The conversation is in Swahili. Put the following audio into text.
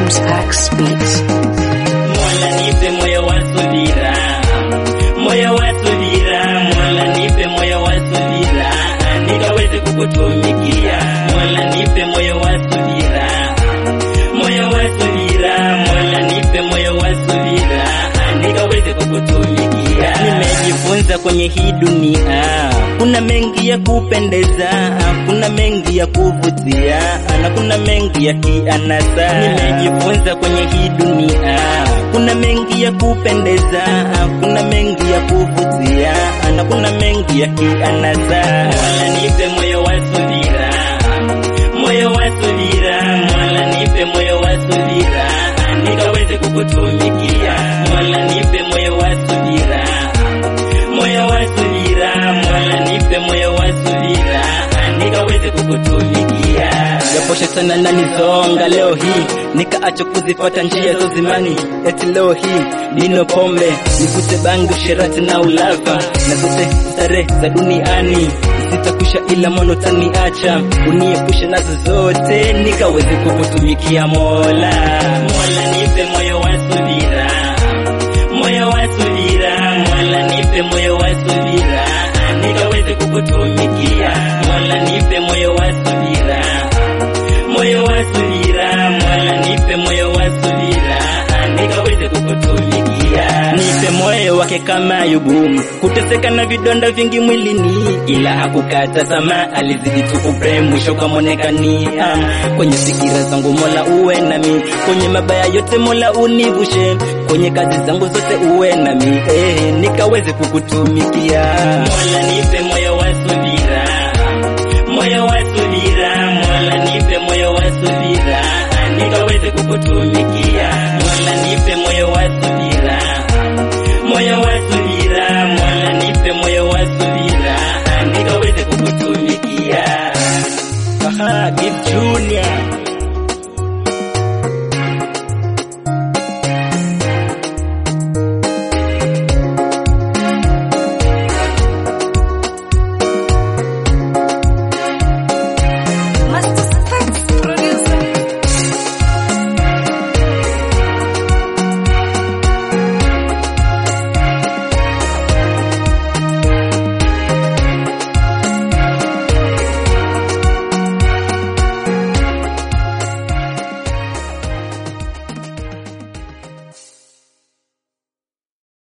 James X Beats. Mola nipe moyo wa subira, moyo wa subira, Mola nipe moyo wa subira, nikaweze kukutumikia. Mola nipe moyo wa subira, moyo wa subira, Mola nipe moyo wa subira, nikaweze kukutumikia. Nimejifunza kwenye hii dunia, kuna mengi ya kupendeza, kuna mengi ya kuvutia, na kuna mengi ya kianasa. Nimejifunza kwenye hii dunia, kuna mengi ya kupendeza, kuna mengi ya kuvutia, na kuna mengi ya kianasa. Mola nipe moyo wa subira, moyo wa subira, Mola nipe moyo wa subira, nikaweze kukutumikia. Mola nipe moyo wa subira, moyo wa subira, Mola nipe moyo wa subira, nikaweze kukutumikia. Japo shetani ananizonga leo hii, nikaacha kuzifuata njia za uzimani, eti leo hii nino pombe, nikute bangi, usherati na ulava, na zote starehe za duniani zitakusha, ila mono taniacha, uniepushe nazo zote, nikaweze kukutumikia Mola. Mola nipe moyo wa subira, moyo wa subira, Mola nipe moyo wa subira, nikaweze kukutumikia. Mola nipe moyo wa subira, moyo wa subira, Mola nipe moyo wa subira, nikaweze kukutumikia. Nipe moyo wake kama Ayubu, kuteseka na vidonda vingi mwilini, ila hakukata tamaa, alizidi tu kupre, mwisho kamonekania. Kwenye fikira zangu Mola uwe nami, kwenye mabaya yote Mola univushe, kwenye kazi zangu zote uwe nami, eh, nikaweze kukutumikia. Mola nipe moyo wa subira, moyo wa subira, Mola nipe moyo wa subira, nikaweze kukutumikia. Mola nipe moyo wa subira, moyo wa subira, Mola nipe moyo wa subira, nikaweze kukutumikia. Aha, Gift Junior